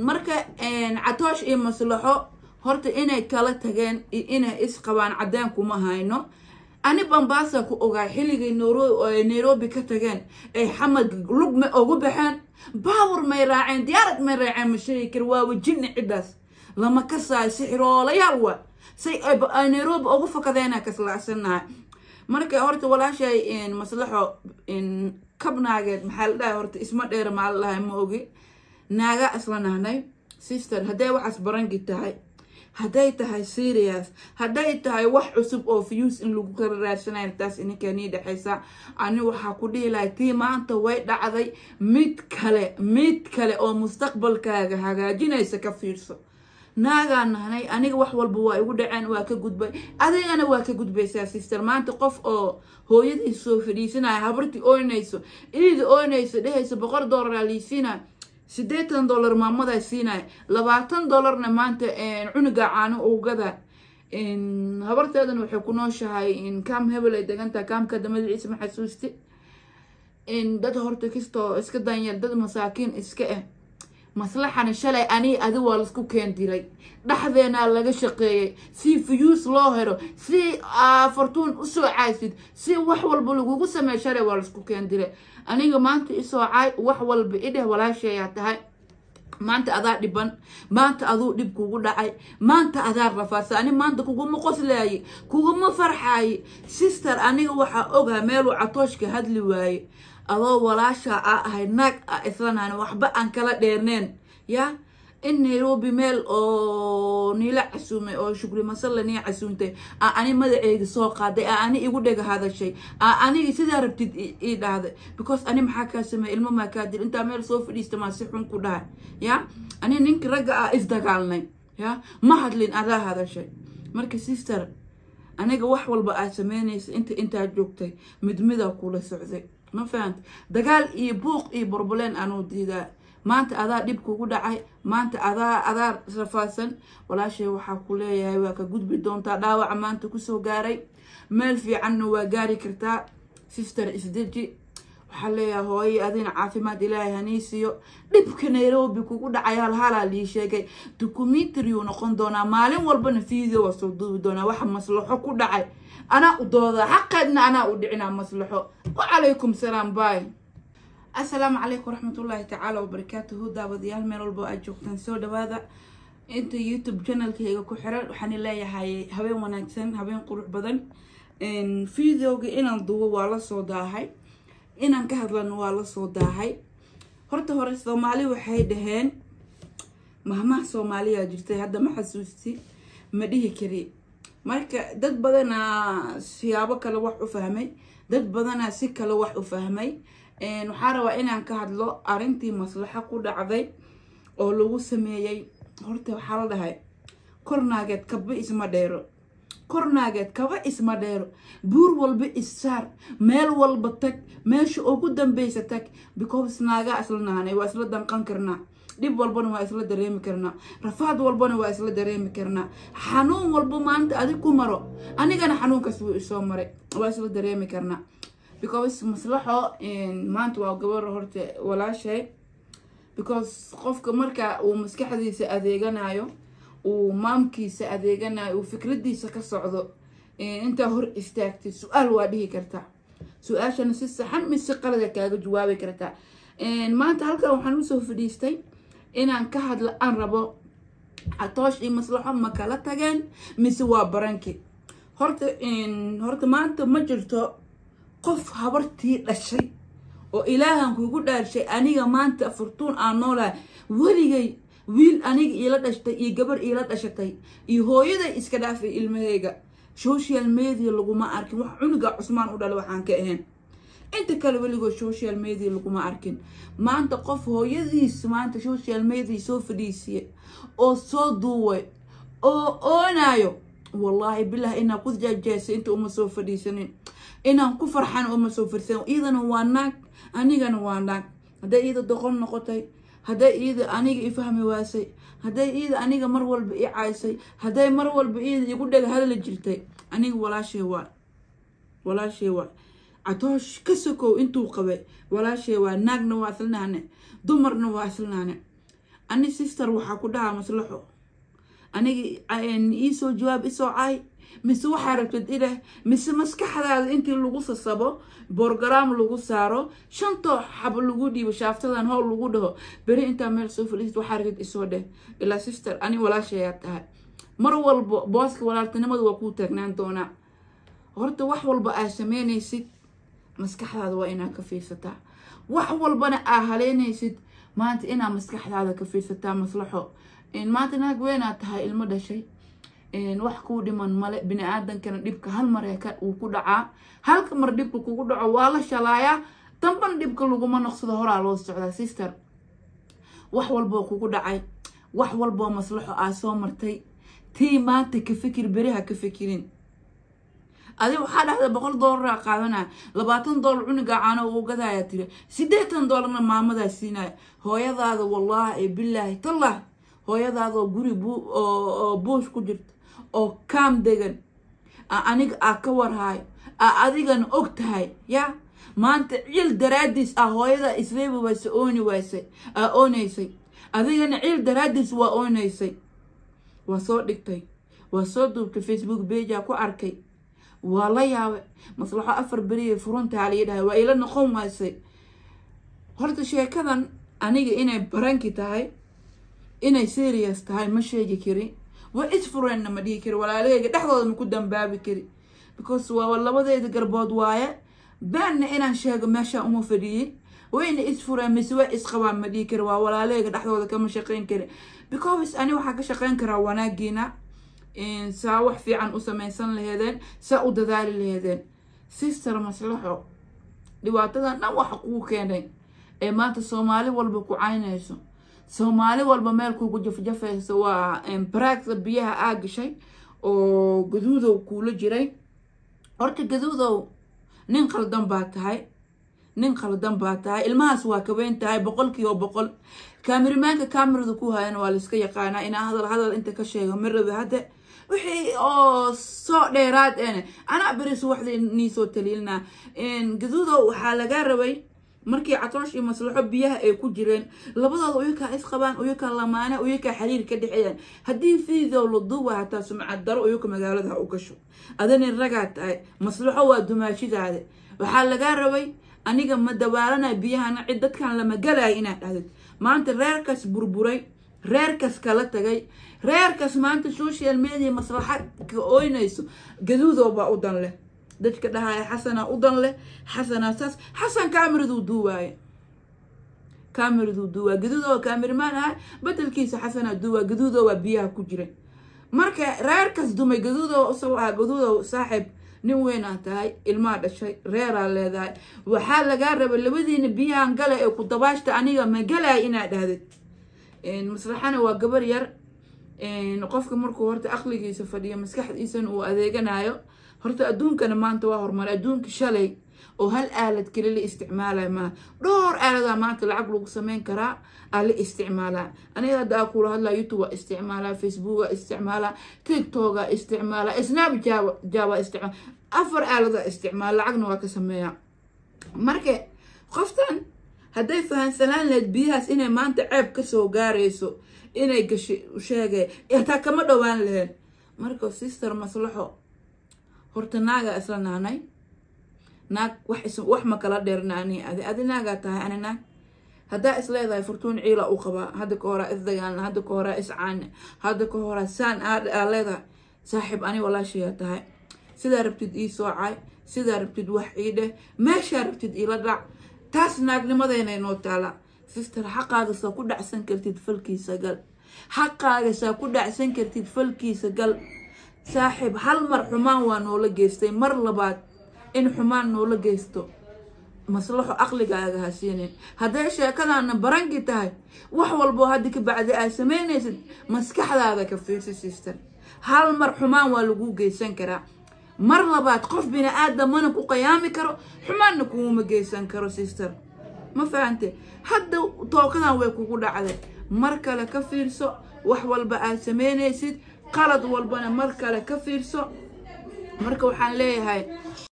marka catoosh iyo maslaxo horta inay kala tageen iyo inay isqabaan caddeen kuma hayno ani bambaasa ku ogaa xilligay nairobi ka tageen ay xamad lug ma ugu baxeen baawar may raaceen diyaarad may raaceen ma sheegi kar waa wajini ciddaas lama kasaayo sixiroolayaal waa say ay nairobi ugu fakadeena kaslacsanahay marka horta walaashay maslaxo kabnaageed maxaa la dhahay horta isma dheer maa la dhahay ma ogi naaga isla nahnay sister hadday waxaas barangi tahay hadday tahay serious hadday tahay wax cusub oo views in lagu kala raadsanayo taas ininka nii dhexaysa ani waxaa ku dhihi lahay tii maanta way dhacday mid kale mid kale oo mustaqbalkaaga hagaajinaysa ka fiirso naagaan nahnay aniga wax walba waa igu dhaceen waa ka gudbay adigana waa ka gudbaysaa sister maanta qof oo hooyadiis soo fadhiisanaya habartii oynayso iida oynayso dhehayso boqol doolara liisiinaya siddeetan dollar maamadaa siinaya labaatan dollarna maanta cunuga caano ugada habarteedana waxay ku nooshahay kaam hebel ay degantahay kaamkada magaciisa ma xasuusti dad horta kastoo iska danyar dad masaakiin iska ah maslaxana shalay ani adi waa laisku keen diray dhexdeenaa laga shaqeeyay si fuyuus loo helo si fortuun usoo caysid si wax walba lagugu sameey shalay waa laisku keen diray aniga maanta isoo caay wax walba idheh walaasheeyaa tahay maanta adaa dhiban maanta aduu dhib kugu dhacay maanta adaa rafaadsa ani maanta kuguma qoslaaye kuguma farxaaye sister aniga waxaa ogaha meeluu catooshka hadli waaye adoo walaashaa a ahay naag a islanaan waxba aan kala dheerneen ya in nairobi meel oo niila casuumay oo shukri masalla nii casuumtay aa ani magaceyga soo qaaday aa ani igu dhega hadashay aa aniga sidaa rabtid ii dhahday because ani maxaa kaa sameey ilmo maa kaa dil intaa meel soo fadhiista maa si xun ku dhahay ya ani ninki ragga ah isdagaalnay ya ma hadlin adaa hadashay marka sister aniga wax walba aad sameynaysa inta intaa joogtay mid midaa kula socday ma fahanta dagaal iyo buuq iyo burbuleen anuu diidaa maanta adaa dhib kugu dhacay maanta adaa adaa rafaadsan walaashay waxaa ku leeyahay waa ka gudbi doontaa dhaawaca maanta kusoo gaaray meel fiicanna waa gaari kartaa sister isdeji waxaa leeyahay hooyay adina caafimaad ilaahay hanii siiyo dhibka nairobi kugu dhacay halhalaa lii sheegay documentariuu noqon doonaa maalin walbana video waa soo duubi doonaa waxa maslaxo ku dhacay anaa u doodaa xaqeedna anaa u dhicinaa maslaxo wacalaykum salaam bay assalaamu calaykum waraxmatullaahi tacaala wabarakaatuhu daawadayaal meel walbo aad joogtaan soo dhawaada inta youtube channelkayga ku xiran waxaan leeyahay habeen wanaagsan habeen qurux badan videoga inaan duubo waa lasoo daahay inaan ka hadlano waa lasoo daahay horta hore soomaali waxay dhaheen mahmaha soomaaliyaa jirtay hadda ma xasuusti ma dhihi kari marka dad badanaa siyaabo kale wax u fahmay dad badanaa si kale wax u fahmay waxaa rabaa inaan ka hadlo arrintii maslaxo ku dhacday oo lagu sameeyey horta waxaa la dhahay kornaageed kaba isma dheero kornaageed kaba isma dheero buur walba issaar meel walba tag meesha ugu dambeysa tag because naagaa isla nahanay waa isla danqan karnaa dhib walbana waa isla dareemi karnaa rafaad walbana waa isla dareemi karnaa xanuun walba maanta adig ku maro anigana xanuunkaas wuu isoo maray waa isla dareemi karnaa because maslaxo maanta waa gabar horta walaashay because qofka marka uu maskaxdiisa adeeganayo uu maamkiisa adeeganayo uu fikradiisa ka socdo intaa hor istaagtay su-aal waa dhihi kartaa su-aashana si saxan mise qalada kaaga jawaabi kartaa maanta halkan waxaan usoo fadhiistay inaan ka hadlo aan rabo catoosh iyo maslaxo ma kala tageen mise waa baranki horta horta maanta ma jirto qof habartii dhashay oo ilaahan kugu dhaarshay aniga maanta furtuun aan noolahay weligay wiil aniga iila dhashtay iyo gabar iila dhashatay iyo hooyaday iska dhaafay ilmaheyga social media laguma arkin wax cunuga cusmaan u dhala waxaan ka ahayn inta kale weligood social media laguma arkin maanta qof hooyadiis maanta social media soo fadhiisiya oo soo duuway oo oonayo wallaahi bilah inaan ku jaajaasay inta uma soo fadhiisanin inaan ku farxan uma soo fadhiisanin iidana waa naag anigana waa naag hadday iida doqon noqotay hadday iida aniga i fahmi waasay hadday iida aniga mar walba i caysay hadday mar walba iida igu dhega hadla jirtay aniga walaashay waa walaashay waa catoosh ka sokow intuu qabay walaashay waa naagna waa islanaane dumarna waa islanaane ani sister waxaa ku dhahaa maslaxo aniga iisoo jawaab isoo caay mise waxaa rabtid ileh mise maskaxdaada intii lagu sasabo borogaraam lagu saaro shantoo xabo lagu dhiibo shaaftadan howl lagu dhaho beri intaa meel soo fadhiisid waxaa rabtid isoo dheh ilaa sister ani walaashayaa tahay mar walba booska walaaltinimadu waa kuu taagnaan doonaa horta wax walba aad sameynaysid maskaxdaada waa inaad ka fiirsataa wax walbana aa haleynaysid maanta inaad maskaxdaada ka fiirsataa maslaxo maanta naag weynaad tahay ilmo dhashay wax kuu dhiman male bini aadankana dhibka hal mar uu ku dhacaa halka mar dhibka kugu dhaco waa la shalaayaa dambana dhibka laguma noqsado horaa loo socdaa sister wax walboo kugu dhacay wax walboo maslaxo aad soo martay tii maanta ka fikir beriha ka fikirin adi waxaa dhahda boqol doolara qaadanaya labaatan doolar cunigaa caano uu gadaya tiri siddeetan doolarna maamadaa siinaya hooyadaada wallaahi bilaahi tallah hooyadaadaoo guri oo buush ku jirta oo kaam degan aniga aa ka warhayo aa adigana og tahay ya maanta ciil daraadiis ah hooyada isreebi wayse ooni waysay aa oonaysay adigana ciil daraadiis waa oonaysay waa soo dhigtay waa soo duubtay facebook beja ku arkay waa la yaabay maslaxo afar beriya furuntaa lii dhahay waa ila noqon waysay horta sheekadan aniga inay baranki tahay inay serious tahay ma sheegi kari waa isfureenna ma dhihi kari walaalaheyga dhexdooda ma ku dambaabi kari because waa labadeeda garbood waaye baanna inaan sheego meesha uma fadhiyey wayna isfureen mise waa isqabaan ma dhihi kari waa walaalaheyga dhexdooda kama shaqeyn kari because ani waxaa ka shaqeyn karaa wanaagiina saa wax fiican u samaysan laheedeen saa u dadaali laheedeen sister maslaxo dhibaatadan dhan waxa kuu keenay ee maanta soomaali walba ku caynayso soomaali walba meel kugu jafjafaysa waa baraagta biyaha aa gashay oo gaduudow kuula jiray horta gaduudow nin qaldan baa tahay nin qaldan baa tahay ilmahaas waa kaweyn tahay boqolkiiba boqol kaamirimaanka kaamirada ku hayana waa layska yaqaanaa inaa hadal hadal inta ka sheego marabi hadde wixii oo soo dheeraad ene anaa beris waxda nii soo taliilnaa gaduudow waxaa lagaa rabay markii catoosh iyo maslaxo biyaha ay ku jireen labadooda uyakaa isqabaan uyakaa lamaane uyakaa xiriir ka dhexeeyaan haddii fiidow la duuba hataa sumcad daro uyaka magaalada ha u gasho adani ragaa tahay maslaxo waa dumaashidaada waxaa lagaa rabay aniga ma dabaalana biyahana cid dadkan lama galaya inaad dhahdid maanta reerkaas burburay reerkaas kala tagay reerkaas maanta social media maslaxa ka ooynayso gaduudow baa u dan leh dadka dhahaya xasanaa u dan leh xasanaa saas xasan kaameraduu duuwaaye kaameraduu duuwaa gaduudo kaameramaan ahay bedelkiisa xasanaa duuwaa gaduudo waa biyaha ku jira marka reerkaas dumay gaduudo isago ahaa gaduudo saaxiib nin weynaa tahay ilmaa dhashay reeraa leedahay waxaa lagaa rabay labadiina biyahan gala ee ku dabaashta aniga ma galaya inaad dhahdid maslaxana waa gabar yar qofka markuu horta aqligiisa fadhiyo maskaxdiisana uu adeeganayo horta adduunkana maanta waa horumaray adduunka shalay oo hal aalad keli la isticmaalaya maaha dhowr aaladaa maanta lacag lagu sameyn karaa aa la isticmaalaa aniga hadda aa kula hadlaa youtube waa isticmaalaa facebook waa isticmaalaa tiktoka isticmaalaa snap java java isticmaala afar aaladaa isticmaala lacagna waa ka sameeyaa marka qoftan hadday fahansanaan lahayd biyahaas inay maanta ceeb kasoo gaarayso inay gashay sheegay hataa kama dhowaan lahayn marka sister maslaxo horta naagaa isla naanay naag wax wax ma kala dheerna ani adi adi naagaa tahay ani naag haddaa is leedahay furtuun ciila u qabaa hadda ka horaa isdagaalna hadda ka horaa iscaana hadda ka horaa saan aa leedahay saaxiib ani walaashayaa tahay sidaa rabtid ii soocay sidaa rabtid wax ii dheh meeshaa rabtid iila dhac taas naagnimadayna inoo taala sister xaqaaga saa ku dhacsan kartid falkiisa gal xaqaaga saa ku dhacsan kartid falkiisa gal saaxiib hal mar xumaan waa noola geystay mar labaad in xumaan noola geysto maslaxo aqligaaga ha siinin hadday sheekadaana baranki tahay wax walboo hadda ka bacdi aad samaynaysid maskaxdaada ka fiirsa sister hal mar xumaan waa lagu geysan karaa mar labaad qof bini aadamana ku qayaami karo xumaanna kuuma geysan karo sister ma fahante hadda tookadan way kugu dhacday mar kale ka fiirso wax walba aad samaynaysid qalad walbana mar kale ka fiirso marka waxaan leeyahay